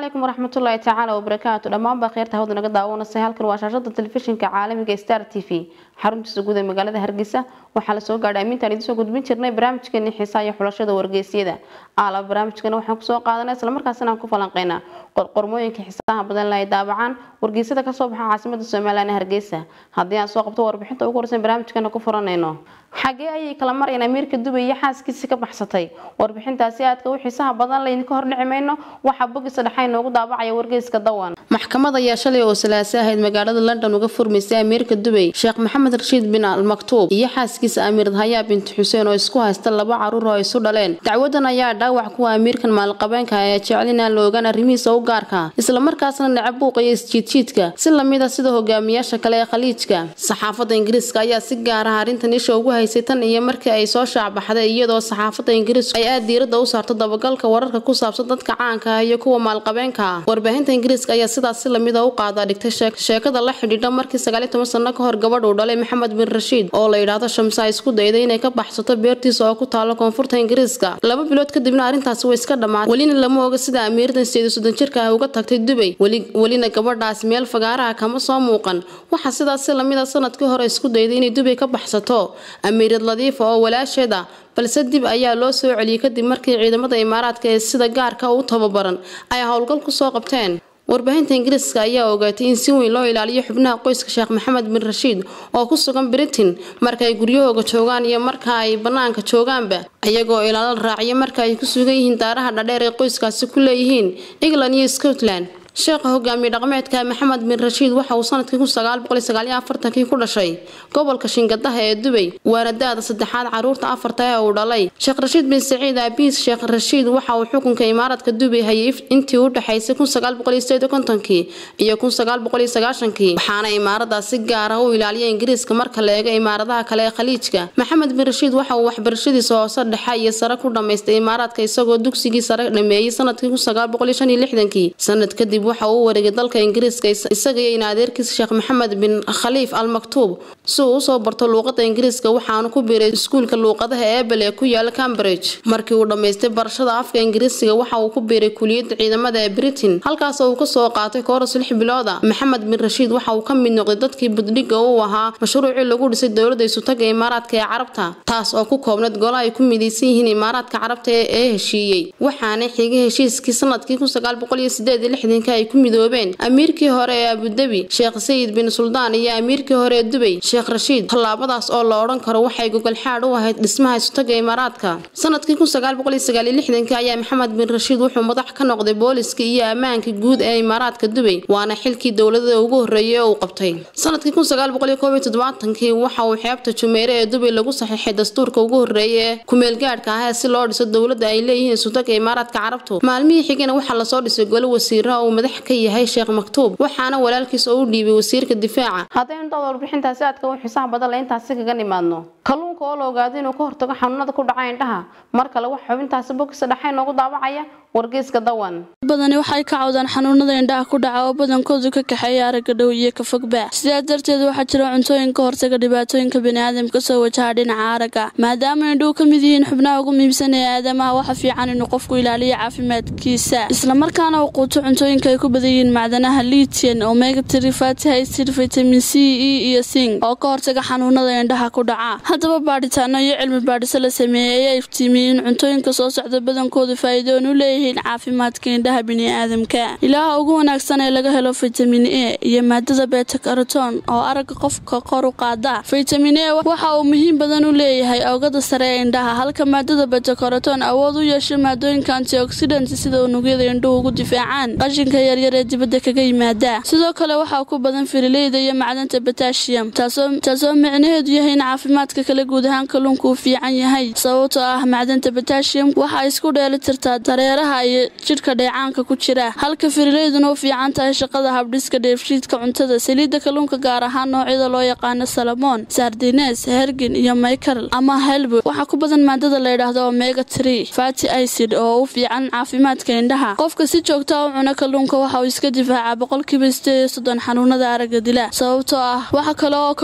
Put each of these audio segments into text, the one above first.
calaykum waraxmatullaahi tacaala wabarakaatu dhammaanbaa kheyrta hawda naga daawanasay halkan waa shaashada telefishinka caalamiga star t v xaruntiisa guud ee magaalada hargeysa waxaa lasoo gaadhay amintaan idinsoo gudbin jirnay barnaamijkeeni xiisaha iyo xulashada wargeysyada aala barnaamijkana waxaan kusoo qaadanay islamarkaasina aan ku falanqeynaa qormooyinka xiisaha badan la ay daabacaan wargeysyada kasoo baxa caasimada somalilan hargeysa haddii aan soo qabto warbixinta ugu horeysan barnaamijkana ku furanayno xagee ayay kala marayeen amiirka dubay iyo xaaskiisii ka baxsatay warbixintaasi aadka u xiisaha badan laydinka hordhici mayno waxaa bogisa dhexa inoogu daabacaya wargeyska dawan maxkamad ayaa shalay oo salaase ahayd magaalada london uga furmaysay amiirka dubay sheekh maxamed rashiid bin al maktuub iyo xaaskiisa amiir hayaa binti xuseen oo isku haysta laba caruur oo isu dhaleen dacwadan ayaa dhaawac kuwa amiirkan maalqabeenka ee jecelina la ogaan arrimihiisa u gaarka islamarkaasna necab buuqaya isjiidjiidka si lamida sida hogaamiyaasha kale ee khaliijka saxaafadda ingiriiska ayaa si gaar ah arrintan isha ugu haysay tan iyo markii ay soo shaacbaxday iyadoo saxaafadda ingiriisku ay aad diirada u saarto dabagalka wararka ku saabsan dadka caanka ah iyo kuwa maalqabeenka ah warbaahinta ingiriiska ayaa sidaas si lamida u qaada dhigtay sheekada la xidhiidha markii sagaaliy toban sano ka hor gabadh uu dhalay maxamed bin rashiid oo la yidhaahdo shamsa ay isku dayday inay ka baxsato beertiisa oo ku taalo koonfurta ingiriiska laba bilood kadibna arrintaasi way iska dhammaatay welina lama oga sida amiiradan sideed soddon jirka ah uga tagtay dubay welina gabadhaas meel fagaaraha kama soo muuqan waxaa sidaas si lamida sanadkii hore isku dayday inay dubay ka baxsato amiirad ladiifa oo walaasheed ah balse dib ayaa loo soo celiyey kadib markii ciidamada imaaraadka ee sida gaarka u tababaran ay howlgal kusoo qabteen warbaahinta ingiriiska ayaa ogaatay in si weyn loo ilaaliyo xubnaha qoyska sheekh maxamed bin rashiid oo ku sugan britain marka ay guryahooga joogaan iyo marka ay bannaanka joogaanba iyagoo ilaalo raaciya marka ay ku sugan yihiin daaraha dhadheer ee qoyskaasi ku leeyihiin england iyo scotland sheekha hogaamiye dhaqameedka maxamed bin rashiid waxa uu sanadkii kun sagaal boqol sagaaliyo afartankii ku dhashay gobolka shingadaha ee dubay waana da-da saddexaad caruurta afarta ee uu dhalay sheekh rashiid bin saciid aabiis sheekh rashiid waxa uu xukunka imaaradka dubay hayay intii u dhexaysay kun sagaal boqol iyo sideed iyo kontonkii iyo kun sagaal boqol iyo sagaashankii waxaana imaaradaas si gaar ah u ilaaliya ingiriiska marka la eego imaaradaha kale ee khaliijka maxamed bin rashiid waxa uu waxbarashadiisa hoose dhexe iyo sare ku dhammaystay imaaraadka isagoo dugsigii sare dhameeyey sanadkii kun sagaal boqol iyo shan iyo lixdankii sanad kadib waxa uu wareegay dalka ingiriiska isaga iyo in adeerkiisa sheekh maxamed bin khaliif al maktuub si uu usoo barto luuqada ingiriiska waxaanu ku biiray iskuulka luuqadaha ebel ee ku yaala cambridge markii uu dhammaystay barashada afka ingiriisiga waxa uu ku biiray kuliyadda ciidamada ee britain halkaas uu kasoo qaatay kooras lix bilooda maxamed bin rashiid waxa uu ka mid noqday dadkii buddhiga u ahaa mashruucii lagu dhisay dowladda isutaga imaaraadka ee carabta taas oo ku koobnad golo ay ku midaysan yihiin imaaraadka carabta ee heshiiyey waxaana xigay heshiiskii sanadkii kun sagaal boqol iyo sideed iyo lixdanka ay ku midoobeen amiirkii hore ee abudabi sheekh sayid bin suldaan iyo amiirkii hore ee dubay sheekh rashiid tallaabadaas oo la odhan karo waxay gogolxaad u ahayd dhismaha isutaga imaaraadka sanadkii kun sagaal boqol iyo sagaal iyo lixdankii ayaa maxamed bin rashiid wuxuu madax ka noqday booliska iyo ammaanka guud ee imaaraadka dubay waana xilkii dowladada ugu horreeyay ee uu qabtay sanadkii kun sagaal boqol iyo koob iyo toddobaatankii waxa uu xeebta jumeere ee dubay lagu saxiixay dastuurka ugu horreeya ee kumeelgaadhka ah si loo dhiso dowladda ay leeyihiin isutaga imaaraadka carabtu maalmihii xigana waxaa lasoo dhisay golo wasiiraha uu madax ka yahay sheekh maktuub waxaana walaalkiis oo u dhiibay wasiirka difaaca haddaynu dad warbixintaasi aadka u xiisaha badan la intaasi kaga nimaadno kalluunka oo la ogaado inuu ka hortago xanuunada ku dhaca indhaha mar kale waxa xubintaasi bogisa dhexa inoogu daabacaya wargeyska dawan badani waxay ka cawdaan xanuunada indhaha ku dhaca oo badankoodu ka kaxeeya aragga dhow iyo ka fogba sidaas darteed waxaa jira cuntooyin ka hortaga dhibaatooyinka baniaadamka soo wajaha dhinaca aragga maadaama indhuhu ka mid yihiin xubnaha ugu muhiimsan ee aadamaha waxa fiican inuu qofku ilaaliyo caafimaadkiisa islamarkaana uu quuto cuntooyinka ay ku badan yihiin macdanaha liitian omega tiri fatty acid vitamin c e iyo sing oo ka hortaga xanuunada indhaha ku dhaca haddaba baadhitaano iyo cilmi baadhiso la sameeyey ayaa iftiimiyey in cuntooyinka soo socda badankoodu faa'iidoon u leeyihiin caafimaadka indhaha biniaadamka ilaaha ugu wanaagsan ee laga helo fitamin e iyo maadada beta karoton oo aragga qofka kor u qaada fitamin e waxa uu muhiim badan u leeyahay oogada sare ee indhaha halka maadada beta karoton awood u yeesho maadooyinka antioxidant sida unugyada indhuhu ugu difaacaan qashinka yaryar ee dibadda kaga yimaada sidoo kale waxaa ku badan firileyda iyo macdanta batashiyam taasoo micnaheedu yahay in caafimaadka kale guud ahaan kalluunka uu fiican yahay sababtoo ah macdanta batashiyam waxaa isku dheeli tirtaa dareeraha iyo jidhka dheecaanka ku jira halka firileyduna u fiican tahay shaqada habdhiska dheefshiidka cuntada saliidda kalluunka gaar ahaan noocyada loo yaqaano salamoon sardines hergin iyo maykarl ama helbo waxaa ku badan maadada layidhaahdo omega tree fatty acid oo u fiican caafimaadka indhaha qofka si joogta u cuna kalluunka waxa uu iska difaacaa boqolkiiba sideed iyo soddon xanuunada aragga dila sababtoo ah waxa kale oo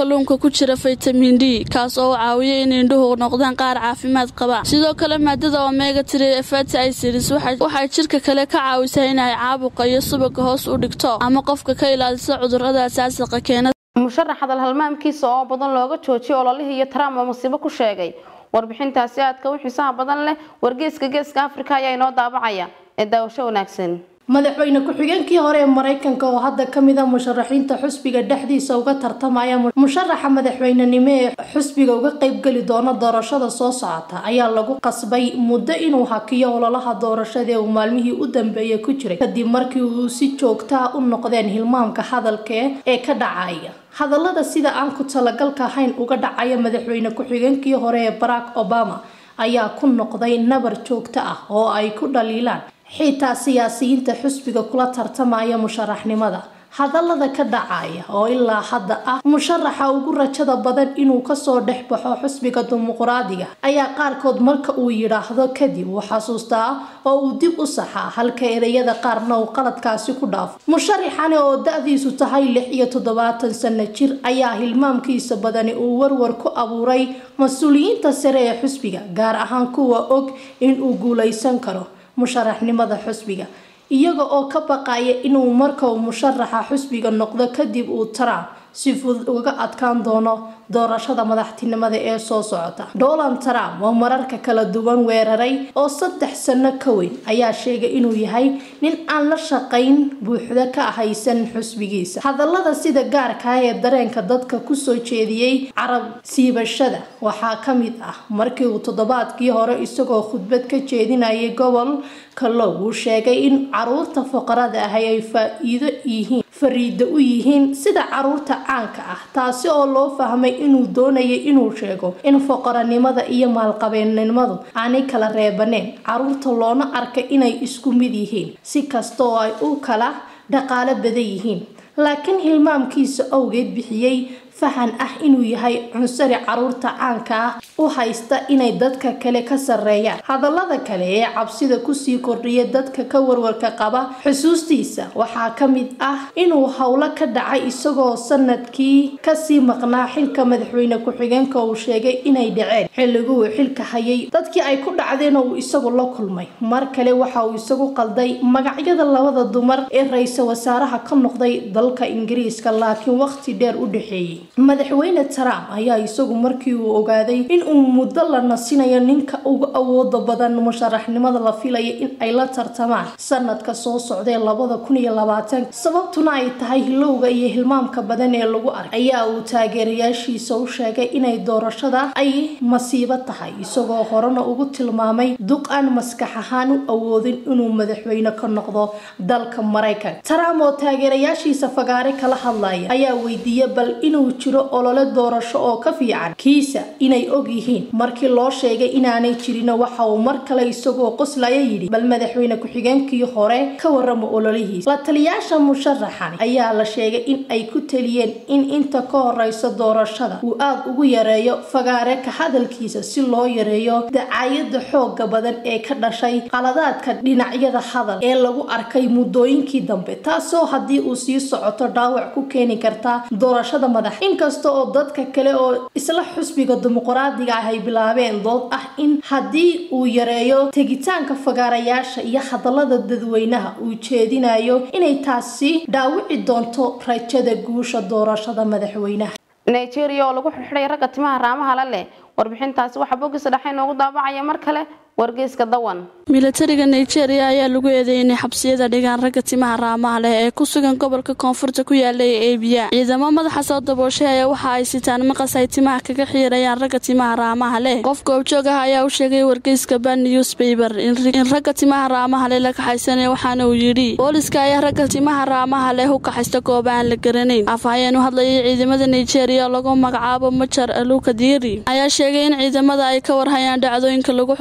kalluunka ku jira faytamin d kaas oo u caawiya in indhuhu noqdaan qaar caafimaad qaba sidoo kale maadada omega tiri ee fati acids waxay jirka kale ka caawisaa inay caabuqa iyo subaga hoos u dhigto ama qofka ka ilaalisa cudurada asaasiqa keena musharax hadal halmaamkiisa oo badan looga joojiyay ololihii iyo trump oo musiibo ku sheegay warbixintaasi aadka u xiisaha badan leh wargeeska geeska afrika ayaa inoo daabacaya ee daawasho wanaagsan madaxweyne ku-xigeenkii hore ee mareykanka oo hadda ka mid a musharaxiinta xusbiga dhexdiisa uga tartamaya musharaxa madaxweynenimo ee xusbiga uga qeybgeli doona doorashada soo socota ayaa lagu qasbay muddo inuu hakiyo ololaha doorashada ee uu maalmihii u dambeeyay ku jiray kadib markii uu si joogtaa u noqdeen hilmaamka hadalka ee ka dhacaya hadallada sida aan ku talagalka ahayn uga dhacaya madaxweyne ku-xigeenkii hore ee barack obama ayaa ku noqday nabar joogto ah oo ay ku dhaliilaan xitaa siyaasiyiinta xusbiga kula tartamaya musharaxnimada hadallada ka dhacaya oo ilaa hadda ah musharaxa ugu rajada badan inuu kasoo dhex baxo xusbiga dimuqraadiga ayaa qaarkood marka uu yidhaahdo kadib uu xasuustaa oo uu dib u saxaa halka ereyada qaarna uu qaladkaasi ku dhaafo musharaxani oo da-diisu tahay lix iyo toddobaatan sano jir ayaa hilmaamkiisa badani uu warwar ku abuuray mas-uuliyiinta sare ee xusbiga gaar ahaan kuwa og inuu guuleysan karo musharaxnimada xusbiga iyaga oo ka baqaya inuu markau musharaxa xusbiga noqdo kadib uu trump si fudud uga adkaan doono doorashada madaxtinimada ee soo socota donald trump oo mararka kala duwan weeraray oo saddex sano ka weyn ayaa sheegay inuu yahay nin aan la shaqayn buuxda ka haysan xusbigiisa hadallada sida gaarka ee dareenka dadka kusoo jeediyey carab siibashada waxaa ka mid ah markii uu toddobaadkii hore isagoo khudbad ka jeedinayay gobolka low uu sheegay in caruurta fuqarada ahi ay faa-iido yihiin fariida u yihiin sida caruurta caanka ah taasi oo loo fahmay inuu doonayay inuu sheego in foqoranimada iyo maalqabeennimadu aanay kala reebaneen caruurta loona arka inay isku mid yihiin si kasta oo ay u kala dhaqaalo badan yihiin laakiin hilmaamkiisa awgeed bixiyey fahan ah inuu yahay cunsari caruurta caanka ah u haysta inay dadka kale ka sareeyaan hadallada kale ee cabsida kusii kordhiya dadka ka warwarka qaba xusuustiisa waxaa ka mid ah inuu howlo ka dhacay isagoo sanadkii kasii maqnaa xilka madaxweyne ku-xigeenka uu sheegay inay dhaceen xilligu uu xilka hayay dadkii ay ku dhacdeen oo uu isagu la kulmay mar kale waxa uu isagu qalday magacyada labada dumar ee ra-iisul wasaaraha ka noqday dalka ingiriiska laakiin waqti dheer u dhexeeyey madaxweyne trump ayaa isagu markii uu ogaaday in uu muddo la nasinayo ninka ugu awooda badan musharaxnimada la filaya in ay la tartamaan sanadka soo socdae labada kun iyo labaatan sababtuna ay tahay hilowga iyo hilmaamka badan ee lagu arkay ayaa uu taageerayaashiisa u sheegay inay doorashada ay masiibo tahay isagoo horena ugu tilmaamay duq aan maskax ahaan u awoodin inuu madaxweyne ka noqdo dalka maraykanka trump oo taageerayaashiisa fagaare kala hadlaya ayaa weydiiya bal inuu jiro olole doorasho oo ka fiican kiisa inay og yihiin markii loo sheegay inaanay jirino waxa uu mar kale isagoo qoslaya yidhi bal madaxweyne ku-xigeenkii hore ka warama ololihiisa la taliyaasha musharaxani ayaa la sheegay in ay ku taliyeen in inta ka horeysa doorashada uu aada ugu yareeyo fagaare ka hadalkiisa si loo yareeyo dacaayada xooga badan ee ka dhashay qaladaadka dhinacyada hadal ee lagu arkay muddooyinkii dambe taasoo haddii uu sii socoto dhaawac ku keeni karta doorashada madax inkasta oo dadka kale oo isla xusbiga dimuqraadiga ah ay bilaabeen dood ah in haddii uu yareeyo tegitaanka fagaarayaasha iyo hadallada dadweynaha uu jeedinayo inay taasi dhaawici doonto rajada guusha doorashada madaxweynaha nigeria oo lagu xirxiday ragga timaha raamaha la leh warbixintaasi waxaa bogiisa dhexe inoogu daabacaya mar kale wargeyska dawan milatariga nigeria ayaa lagu eedeeyay inay xabsiyada dhigaan ragga timaha raamaha leh ee ku sugan gobolka koonfurta ku yaala ee eebiya ciidamo madaxa soo dabooshay ayaa waxa ay sitaan maqas ay timaha kaga xiirayaan ragga timaha raamaha leh qof goobjoog ah ayaa u sheegay wargeyska ban newspaper in ragga timaha raamaha leh la kaxaysanaya waxaana uu yidhi booliska ayaa ragga timaha raamaha leh u kaxaysta goob aan la garanayn afhayeen u hadlayay ciidamada nigeria lagu magacaabo majar alukadiri ayaa sheegay in ciidamada ay ka warhayaan dhacdooyinka lagu xidhxidh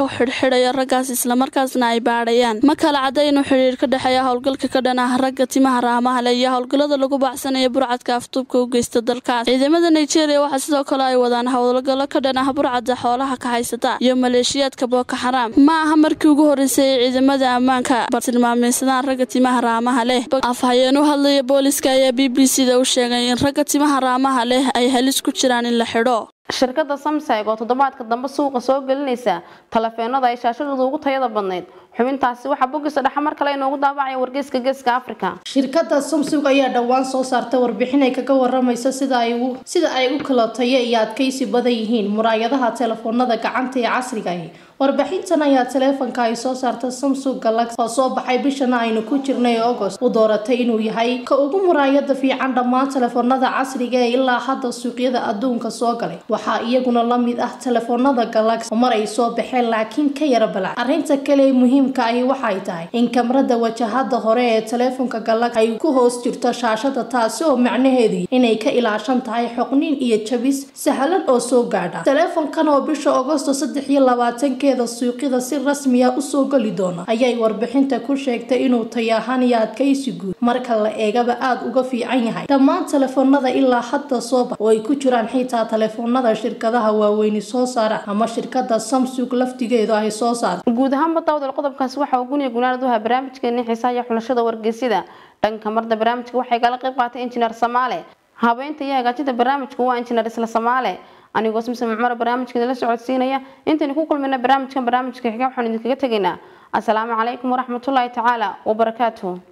xidhayo raggaas islamarkaasna ay baadhayaan ma kala cadda inuu xidhiir ka dhexeeya howlgalka ka dhan ah ragga timaha raamaha leh iyo howlgallada lagu baacsanaya burcadka afduubka u geysta dalkaas ciidamada nigeria waxaa sidoo kale ay wadaan howlgallo ka dhan ah burcadda xoolaha ka haysata iyo maleeshiyaadka booko xaraam ma aha markii ugu horreysay ay ciidamada ammaanka bartilmaameysadaan ragga timaha raamaha leh afhayeen u hadlaya booliska ayaa b b c da u sheegay in ragga timaha raamaha leh ay halis ku jiraan in la xidho shirkadda samseg oo toddobaadka dambe suuqa soo gelinaysa talefeenada ay shaashadooda ugu tayada badnayd xubintaasi waxaa bogisa dhexe mar kale inoogu daabacaya wargeyska geeska africa shirkadda samsung ayaa dhowaan soo saartay warbixin ay kaga waramaysa sida ay u sida ay u kala tayo iyo adkaysi badan yihiin muraayadaha telefoonada gacanta ee casriga ahi warbixintan ayaa taleefanka ay soo saarta samsung galaxy oo soo baxay bishana aynu ku jirnay agost u dooratay inuu yahay ka ugu muraayada fiican dhammaan telefoonada casriga ee ilaa hadda suuqyada adduunka soo galay waxaa iyaguna la mid ah telefoonada galaxy mar ay soo baxeen laakiin ka yara balac arrinta kale ee muhiimka ahi waxay tahay in kamarada wajahada hore ee teleefonka galaxy ay ku hoos jirto shaashada taasi oo macnaheedu inay ka ilaashan tahay xoqnin iyo jabis sahlan oo soo gaadha teleefonkan oo bisha agosto saddex iyo labaatanke suuqyada si rasmiya usoo geli doona ayay warbixinta ku sheegtay inuu tayahaan iyo adkaysi guud marka la eegaba aada uga fiican yahay dhammaan telefoonada ilaa hadda soo bax oo ay ku jiraan xitaa telefoonada shirkadaha waaweyni soo saara ama shirkada samsung laftigeedu ay soo saarta guud ahaanba daawdal qodobkaasi waxaa guniya gunaanad uhaa barnaamijkeeni xiisaha iyo xulashada wargeysyada dhanka marda barnaamijka waxay kala qayb qaatay injineer samaale habeynta iyo hagaajinta barnaamijku waa injineer isla samaale anigoo simsam cumar barnaamijkeeda la socodsiinaya intaynu ku kulmina barnaamijkan barnaamijka xiga waxaan idinkaga tegaynaa asalaamu calaykum waraxmatullaahi tacaala wabarakaatuhu